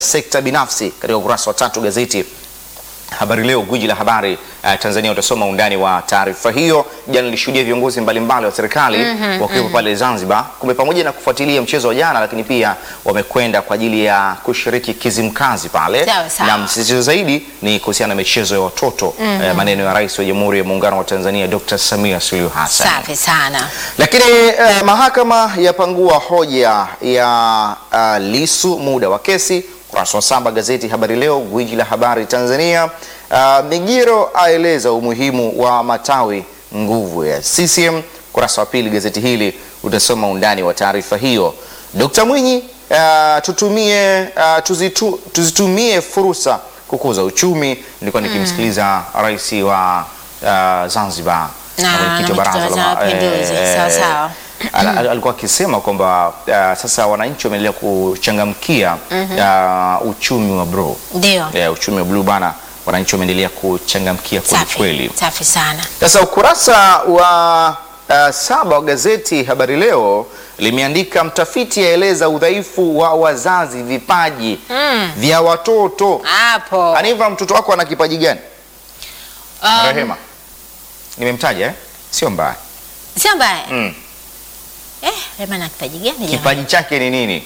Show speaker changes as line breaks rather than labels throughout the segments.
sekta binafsi katika ukurasa wa tatu gazeti Habari Leo, gwiji la habari uh, Tanzania. Utasoma undani wa taarifa hiyo. Jana nilishuhudia viongozi mbalimbali wa serikali wakiwepo pale Zanzibar, kumbe pamoja na kufuatilia mchezo wa jana, lakini pia wamekwenda kwa ajili ya kushiriki Kizimkazi pale,
Sawa, sawa.
na msisitizo zaidi ni kuhusiana na michezo ya watoto eh, maneno ya Rais wa Jamhuri ya Muungano wa Tanzania Dr. Samia Suluhu Hassan.
Safi sana.
Lakini eh, mahakama yapangua hoja ya uh, Lisu muda wa kesi. Ukurasa wa saba gazeti Habari Leo, gwiji la habari Tanzania. Uh, Migiro aeleza umuhimu wa matawi nguvu ya CCM. Ukurasa wa pili gazeti hili utasoma undani wa taarifa hiyo. Dkt. Mwinyi uh, tutumie uh, tuzitu, tuzitumie fursa kukuza uchumi. Nilikuwa nikimsikiliza rais wa uh, Zanzibar
Na
mwenyekiti wa
na
baraza
mwenyekiti wa
la ma-
Mapinduzi.
eh,
Sawa, sawa.
Ala- ala- alikuwa akisema kwamba uh, sasa wananchi wameendelea kuchangamkia uh, uchumi wa bluu
Ndio.
yeah, uchumi wa bluu bana, wananchi wameendelea kuchangamkia kweli
Safi.
kweli.
Safi sana.
Sasa ukurasa wa uh, saba wa gazeti Habari Leo limeandika mtafiti aeleza udhaifu wa wazazi vipaji vya watoto.
Hapo.
Aniva, mtoto wako ana kipaji gani?
Um,
Rehema, nimemtaja eh? Sio mbaya
Sio mbaya.
mm.
Eh, Rema na kipaji gani jamani?
Kipaji chake ni nini?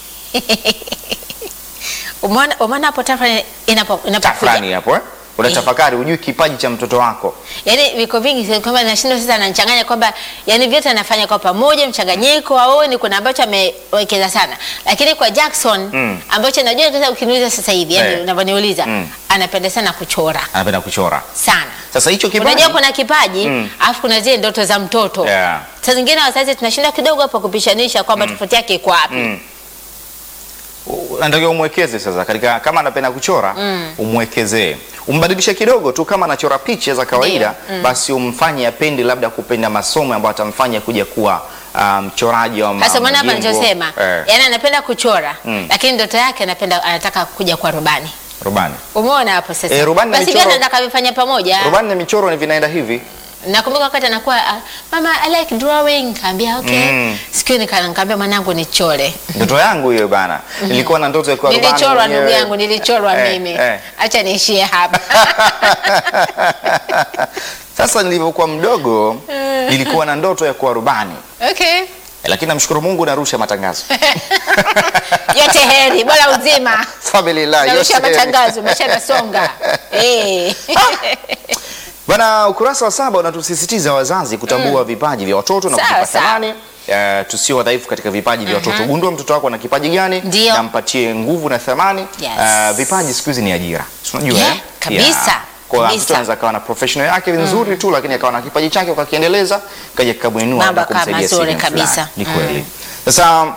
Umeona umeona hapo tafrani inapo inapokuja.
tafrani hapo eh? Unatafakari, hujui kipaji cha mtoto wako.
Yaani viko vingi sio kwamba nashindwa sasa ananichanganya kwamba yani vyote anafanya kwa pamoja mchanganyiko au ni kuna ambacho amewekeza sana. Lakini kwa Jackson
Mm.
ambacho najua sasa ukiniuliza sasa hivi yani
Eh.
unavyoniuliza
Mm.
anapenda sana kuchora
Anapenda kuchora.
sana.
Sasa hicho kipaji
Unajua kuna kipaji
Mm.
alafu kuna zile ndoto za mtoto.
Yeah.
Saa zingine wazazi tunashinda kidogo hapo kupishanisha kwamba tofauti yake iko wapi.
Mm. U- unatakiwa umwekeze sasa katika, kama anapenda kuchora umwekezee, umbadilishe kidogo tu. Kama anachora picha za kawaida basi umfanye apende labda kupenda masomo ambayo atamfanya kuja kuwa ah, mchoraji wa ma-
Hasa maana hapa
majengo.
nilichosema,
eh,
yani anapenda kuchora
Mm.
lakini ndoto yake anapenda anataka kuja kwa rubani.
rubani.
Umeona hapo sasa?
Eh, rubani na
Basi
michoro-
vyote nitakavifanya pamoja.
Rubani na michoro ni vinaenda hivi
Nakumbuka wakati anakuwa ah, mama I like drawing, kaambia okay.
Mm.
Siku hiyo nika- nikamwambia mwanangu nichore.
ndoto yangu hiyo bana, nilikuwa na ndoto ya kuwa rubani
Nilichorwa ndugu
mwenyewe.
yangu, nilichorwa
Eh,
mimi.
eh.
Acha niishie hapa.
Sasa nilivyokuwa mdogo nilikuwa na ndoto ya kuwa rubani,
Okay.
lakini namshukuru Mungu narusha matangazo
Yote heri, bora uzima.
Family life,
Narusha
yote heri.
matangazo, maisha yanasonga. Eh.
Bwana, ukurasa wa saba unatusisitiza wazazi kutambua vipaji vya watoto na
Sawa,
kuvipa
sawa.
thamani. Uh, tusio wadhaifu katika vipaji vya watoto. Gundua mtoto wako ana kipaji gani
Ndio.
na mpatie nguvu na thamani.
Yes.
Uh, vipaji siku hizi ni ajira, Si unajua
Yeah,
eh?
kabisa,
Kwa
kabisa.
mtoto anaweza akawa na professional yake nzuri tu, lakini akawa na kipaji chake ukakiendeleza, kaja kikamuinua
Mambo
na kumsaidia
kama mazuri
sehemu fulani.
kabisa.
Ni kweli. Sasa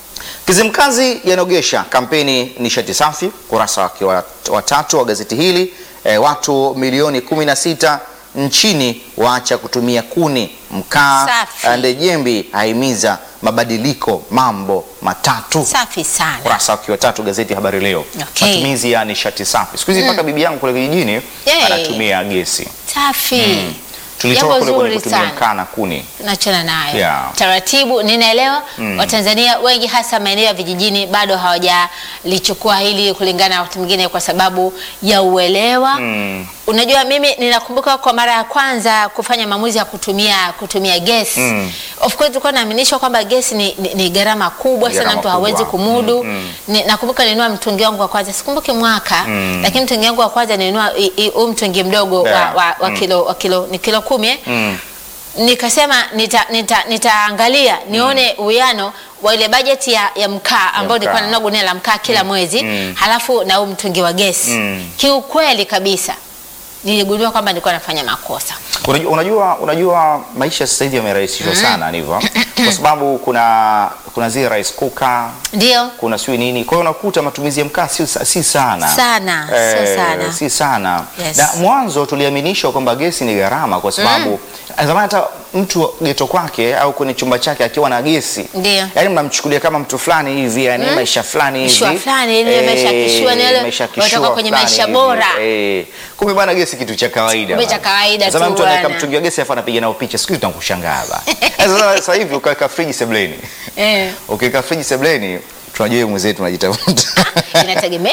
Kizimkazi yanogesha kampeni nishati safi, kurasa wake wa wa tatu wa gazeti hili. E, watu milioni 16 nchini waacha kutumia kuni, mkaa.
Safi.
Ndejembi ahimiza mabadiliko mambo matatu.
Safi sana.
Kurasa wake wa tatu gazeti Habari Leo,
Okay.
matumizi ya nishati safi. Siku hizi mpaka bibi yangu kule kijijini
Yay.
anatumia gesi.
Safi.
Tulitoka
Jambo
kule kwenye
zuri
kutumia
sana.
mkaa na kuni.
tunachana nayo
Yeah.
taratibu. Ninaelewa Watanzania wengi hasa maeneo ya vijijini bado hawajalichukua hili kulingana na wakati mwingine kwa sababu ya uelewa.
Mm.
Unajua, mimi ninakumbuka kwa mara ya kwanza kufanya maamuzi ya kutumia kutumia gesi
Mm.
of course tulikuwa naaminishwa kwamba gesi ni, ni, ni gharama kubwa sana,
Gharama
mtu hawezi
kubwa.
kumudu.
Mm, mm.
Ni, nakumbuka nilinunua mtungi wangu wa kwanza, sikumbuki mwaka lakini mtungi wangu wa kwanza nilinunua i- i- huu mtungi mdogo
Yeah.
wa, wa, wa
Mm.
kilo, wa kilo ni kilo kumi eh?
Mm.
nikasema nita, nita, nitaangalia nione uwiano wa ile bajeti ya, ya mkaa ambao nilikuwa
mkaa.
nanunua gunia la mkaa kila mwezi
Mm.
halafu na huu mtungi wa gesi
Mm.
kiukweli kabisa niligundua kwamba nilikuwa nafanya makosa
Unajua, unajua, unajua maisha sasa hivi yamerahisishwa sana ndivyo, kwa sababu kuna kuna zile rice cooker,
ndio
kuna sijui nini, kwa hiyo unakuta matumizi ya mkaa si, si sana
Sana, sio sana.
si sana
Yes.
na mwanzo tuliaminishwa kwamba gesi ni gharama, kwa sababu zamani hata mtu geto kwake au kwenye chumba chake akiwa na gesi
Ndio.
yani mnamchukulia kama mtu fulani hivi, yani maisha fulani hivi
Kishua fulani, ile maisha ya kishua, ni yale
maisha
watoka
kishua
kwenye
fulani
maisha
hivi.
bora.
Eh, kumbe bwana gesi kitu cha kawaida
Kumbe cha
bwana.
kawaida
Zamani
tu
mtu anaweka
bwana.
mtungi wa gesi afu anapiga nao picha, siku hizi tunakushangaa bwana. Sasa sasa hivi ukaweka friji sebleni,
eh,
ukiweka friji sebleni tunajua wewe mwenzetu unajitafuta
inategemea